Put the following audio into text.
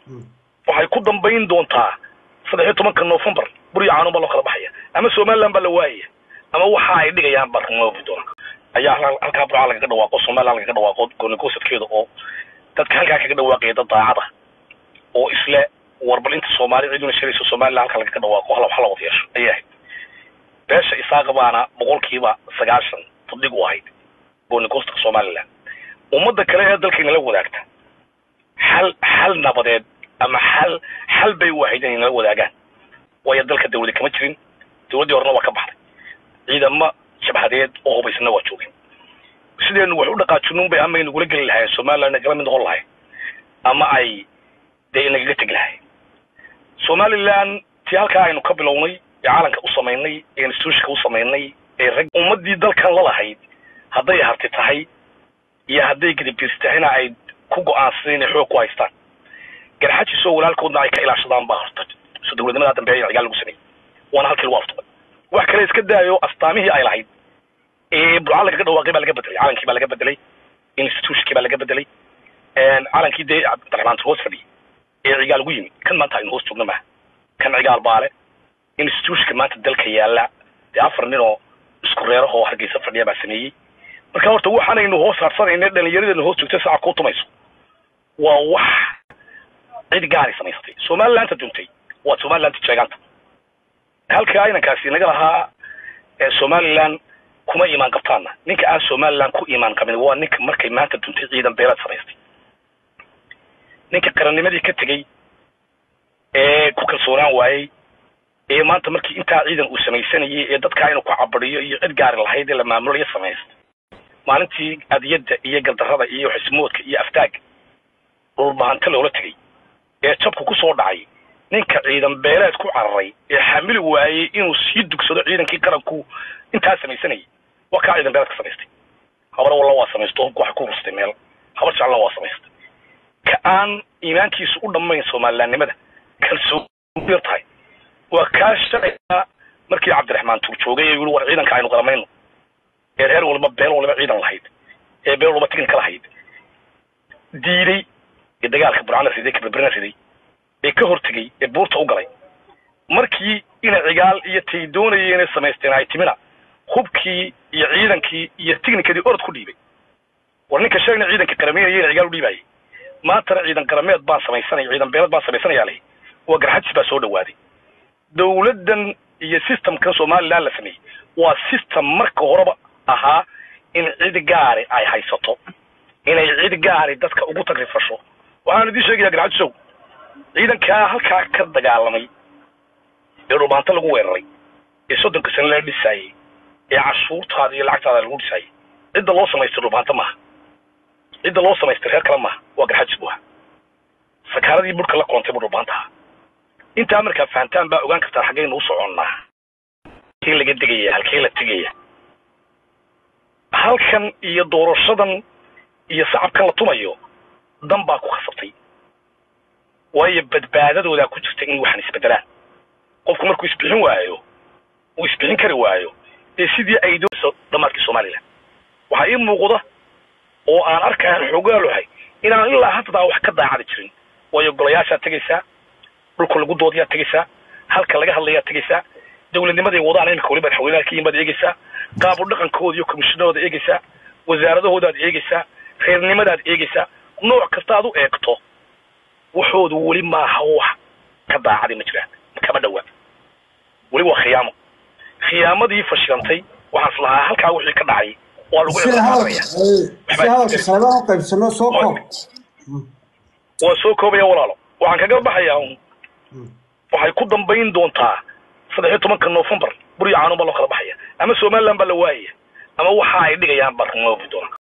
waxay ku dambayn doontaa saddex iyo tobanka novembar buriyo caanun baa loo kala baxaya ama somaliland baa la waayaya ama waxa ay dhigayaan baa rumoobi doona ayaa halkaa burca lagaga dhawaaqo somaliland lagaga dhawaaqo goonigosadkeeda oo dadka halkaa kaga dhawaaqaya dad daacada oo isle warbal inta soomaali ciduna shirayso somaliland halkaa lagaga dhawaaqo hala wax la wada yeesho ayay ahayd beesha isaaqa baana boqolkiiba sagaashan fadlig u ahayd goonigosadka somaliland ummadda kale ee dalkayna la wadaagta xal xal nabadeed ama xal xal bay u ahayd inay nala wadaagaan waayo dalka dawladi kama jirin dawladdii horena waa ka baxday ciidamo jabhadeed oo hubaysana waa joogeen sideenu wax u dhaqaajinun bay ama inagula geli lahayen somaliland nagala mid noqon lahayn ama ay dee inagaga tegi lahayn somaliland tii halkaa aynu ka bilownay ee caalanka u samaynay ee institutionka u samaynay ee rag ummadii dalkan la lahayd hadday harti tahay iyo hadday gidibis tahayna ay ku go-aansadeen inay xoog ku haystaan garxajiisoo walaalkoodna ay ka ilaashadaan baa horta so dawladnimadaa dambe in cigaal lagu sameeyey waana halkii lagu aftuqay wax kale iska daayo astaamihii ay lahayd ee burca lagaga dhawaaqay baa laga bedelay calankii baa laga bedelay institutionkii baa laga bedelay calankii dee cabdiraxmaan hoos fadhiyay ee cigaal ugu yimi kan maanta aynu hoos joogna maaha kan cigaal baale institutionka maanta dalka yaalla dee afar nin oo isku reerahoo hargeysa fadhiya baa sameeyey marka horta waxaanaynu hoos harsanayna dhalinyaradeennu hoos joogta saca kuu tumayso waa wax cid gaari samaysatay somalilandta duntay waa somalilandta jeegaanta halka inankaasi naga lahaa somaliland kuma imaan qabtaana ninka aan somaliland ku imaan qabin waa ninka markay maanta duntay ciidan beeleed samaystay ninka qarannimadii ka tegey ee ku kalsoonaan waayey ee maanta markii intaa ciidan uu samaysanayay ee dadkaa inuu ku cabadiyo iyo cid gaari lahayd ee la maamulayo samaystay maalintii adiyadda iyo galdarrada iyo xismoodka iyo aftaaga dhulbahanta loola tegey ee jabku ku soo dhacay ninka ciidan beeleed ku cararay ee xamili waayey inuu sii dugsado ciidankii qaranku intaa samaysanayay waa kaa ciidan beeleed ka samaystay habar walla waa samaysto hubka waxay ku rustay meel habar jeclna waa samaystay ka aan iimaankiisu u dhammayn somalilandnimada kalsooni yar tahay waa kaa shalayna markii cabdiraxmaan tuur joogay ee yidhi war ciidanka aynu qaramayno ee reer waliba beel waliba ciidan lahayd ee beel waliba tignika lahayd diiday ee dagaalka burcana riday kaberberina riday ee ka hortegey ee buurta u galay markii ina cigaal iyo tay doonayeen inay samaysteen ay timina hubkii iyo ciidankii iyo tignikadii orod ku dhiibay war ninka shalayna ciidanka qarameynaya ina cigaal u dhiibaayay maantana ciidan qarameed baan samaysanaya ciidan beeled baan samaysanayaa leh waa garxajis baa soo dhawaaday dawladdan iyo systemkan somaliland la sameeyey waa system marka horeba ahaa in cid gaari ay haysato inay cid gaari dadka ugu tagrifasho waxaan idiin sheegayaa garxajisow ciidankaa halkaa ka dagaalamay ee dhubaanto lagu weeraray ee soddonka sane la dhisaayey ee cashuurtaada iyo lacagtaada lagu dhisaayey cidda loo samaystay dhubaanto maaha cidda loo samaystay reer kale maaha waa garxajis bu ahaa sakaaradii burhka la koontay buu dhubaanta ahaa intaa markaa fahantaan baa ogaan kartaa xaggaynu u soconnaa halkee laga degaya halkee la tegaya halkan iyo doorashadan iyo sacabkan la tumayo dan baa ku khasabtay waayo badbaadadoodaa ku jirta in waxaan isbedelaan qofku markuu isbixin waayo uu isbixin kari waayo ee sidii ay doonayso dhamaadkii somaliland waxaa ii muuqda oo aan arkayan xoogaalohay inaan ilaa haddaa wax ka daacadi jirin waayo golayaashaa tegaysaa dhulka lagu doodiyaa tegaysaa halka laga hadlayaa tegaysaa dawladnimaday wadaan imika waliba madaxweynaha ka yimaad eegaysaa qaabu dhaqankooda iyo komishinadooda eegaysaa wasaaradahoodaad eegaysaa reernimadaad eegaysaa nooc kasta aad u eegto waxoodu weli maaha wax ka daacadi ma jiraan kama dhawaa weli waa khiyaamo khiyaamadii fashilantay waxaan is lahaa halkaa wixii ka dhacay waa lagu si hadalka si hadalka qeybaha u qaybsano soo koob waa soo koobaya walaalo waxaan kaga baxayaa un waxay ku dambayn doontaa saddex iyo tobanka novembar buriyo caanun baa loo kala baxaya ama somaliland baa la waayaya ama waxa ay dhigayaan baa rumoobi doona